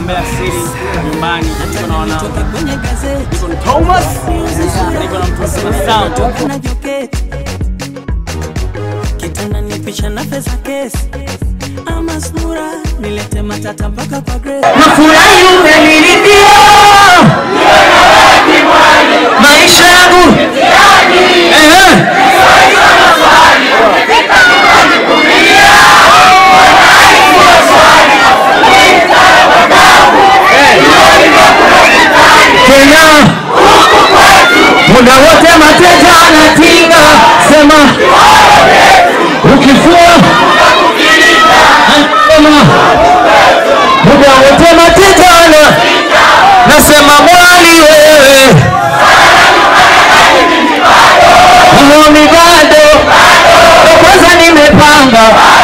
mambo ya siri nyumbani. Niko na wana niko na Thomas, niko na mtu Sam. kitanda nipisha na pesa kesi ama sura nilete matata mpaka kwa Grace. nafurahi umeniridhia maisha yangu Ehe. Kenya muda wote mateja anatinga sema ukifua anasema muda wote mateja ana nasema mwali wewe Uoni bado ndo kwanza nimepanga